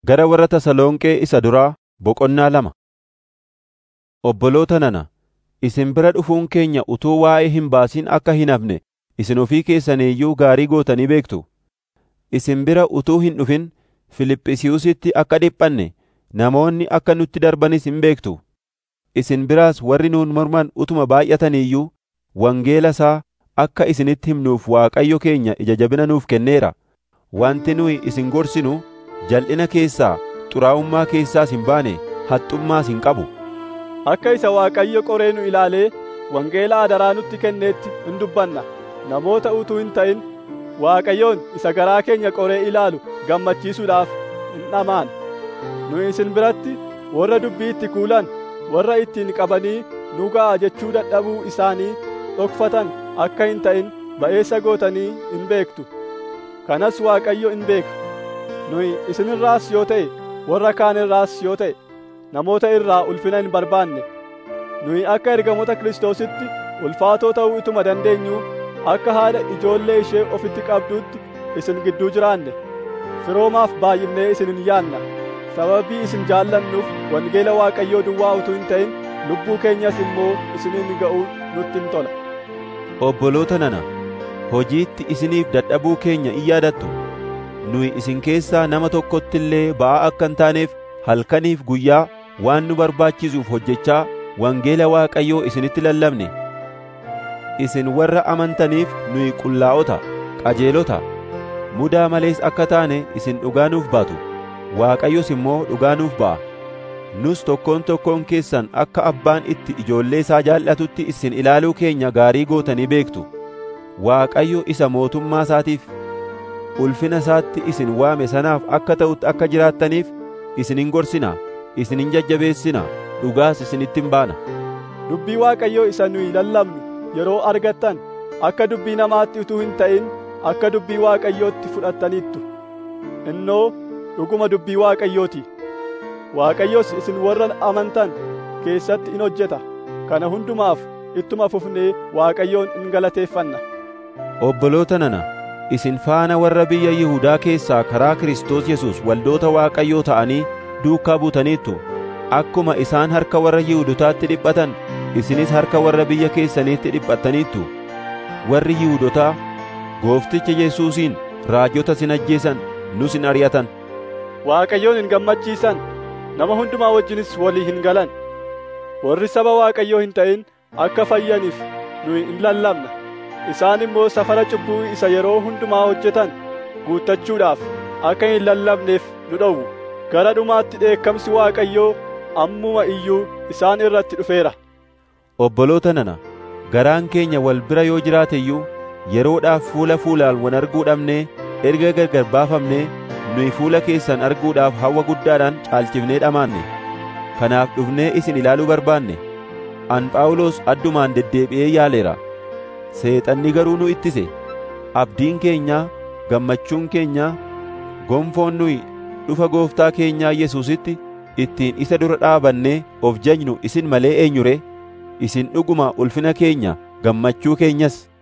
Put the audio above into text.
Gara warra Tasalonqee isa duraa boqonnaa lama. Obboloota nana, isin bira dhufuun keenya utuu waa'ee hin baasin akka hin hafne isin ofii keessanii iyyuu gaarii gootanii beektu. Isin bira utuu hin dhufin Fiiliphisiyuusitti akka dhiphanne namoonni akka nutti darbanis hin beektu. Isin biraas warri nuun morman utuma baay'atanii iyyuu wangeela isaa akka isinitti himnuuf Waaqayyo keenya ija jabina nuuf kenneera. Wanti nuyi isin gorsinu jal'ina keessaa, xuraa'ummaa keessaas hin baane, haxxummaas hin qabu. Akka isa Waaqayyo qoree nu ilaalee wangeela adaraa nutti kenneetti hin dubbanna. Namoota utuu hin ta'in Waaqayyoon isa garaa keenya qoree ilaalu gammachiisuudhaaf hin dhamaan. Nu isin biratti warra dubbii itti kuulan, warra ittiin qabanii nu ga'a jechuu dadhabuu isaanii dhokfatan akka hin ta'in ba'eessa gootanii hin beektu. Kanas Waaqayyo hin beeka. Nuyi isinirraas yoo ta'e, warra kaan irraas yoo ta'e, namoota irraa ulfina hin barbaanne. Nuyi akka ergamoota Kiristoositti ulfaatoo ta'uu ituma dandeenyu akka haadha ijoollee ishee ofitti qabduutti isin gidduu jiraanne. Firoomaaf baay'ifnee isin hin yaanna. Sababii isin jaallannuuf wangeela Waaqayyoo duwwaa utuu hin ta'in lubbuu keenyas immoo isiniin ga'uu nutti hin tola. Obboloota nana, hojiitti isiniif dadhabuu keenya in yaadattu. Nuyi isin keessaa nama tokkotti illee ba'aa akka hin taaneef halkaniif guyyaa waan nu barbaachisuuf hojjechaa wangeela Waaqayyoo isinitti lallabne. Isin warra amantaniif nuyi qullaa'ota, qajeelota, mudaa malees akka taane isin dhugaa nuuf baatu. Waaqayyos immoo dhugaa nuuf ba'a. Nus tokkoon tokkoon keessan akka abbaan itti ijoollee isaa jaallatutti isin ilaaluu keenya gaarii gootanii beektu. Waaqayyo isa mootummaa isaatiif ulfina isaatti isin waame sanaaf akka ta'utti akka jiraattaniif isinin gorsinaa, isinin jajjabeessinaa, dhugaas isinitti hin baana. Dubbii Waaqayyoo isa nuyi lallabnu yeroo argattan akka dubbii namaatti utuu hin ta'in akka dubbii Waaqayyootti fudhattaniittu. Innoo dhuguma dubbii Waaqayyooti. Waaqayyos isin warra amantan keessatti in hojjeta. Kana hundumaaf ittuma fufnee Waaqayyoon in galateeffanna. Obboloota nana, isin faana warra biyya Yihuudaa keessaa karaa Kiristoos Yesuus waldoota Waaqayyoo ta'anii duukaa buutaniittu. Akkuma isaan harka warra Yihuudotaatti dhiphatan, isinis harka warra biyya keessaniitti dhiphattaniittu. Warri Yihuudotaa Goofticha Yesuusiin raajota sin ajjeesan, nus hin ari'atan. Waaqayyoon hin gammachiisan, nama hundumaa wajjinis walii hin galan. Warri saba Waaqayyoo hin ta'in akka fayyaniif nuyi in lallabna. Isaan immoo safara cubbuu isa yeroo hundumaa hojjetan guuttachuudhaaf akka hin lallabneef nu dhowwu. Gara dhumaatti dheekkamsi Waaqayyoo ammuma iyyuu isaan irratti dhufeera. Obboloota nana, garaan keenya wal bira yoo jiraate iyyuu yeroodhaaf fuula fuulaan wal arguu dhabnee erga gargar baafamnee nuyi fuula keessan arguudhaaf hawwa guddaadhaan caalchifnee dhamaanne. Kanaaf dhufnee isin ilaaluu barbaanne. An Phaawulos addumaan deddeebi'ee yaaleera. Seexanni garuu nu ittise. Abdiin keenyaa, gammachuun keenyaa, gonfoon nuyi dhufa gooftaa keenyaa Yesuusitti ittiin isa dura dhaabannee of jajnu isin malee eenyure? Isin dhuguma ulfina keenya, gammachuu keenyas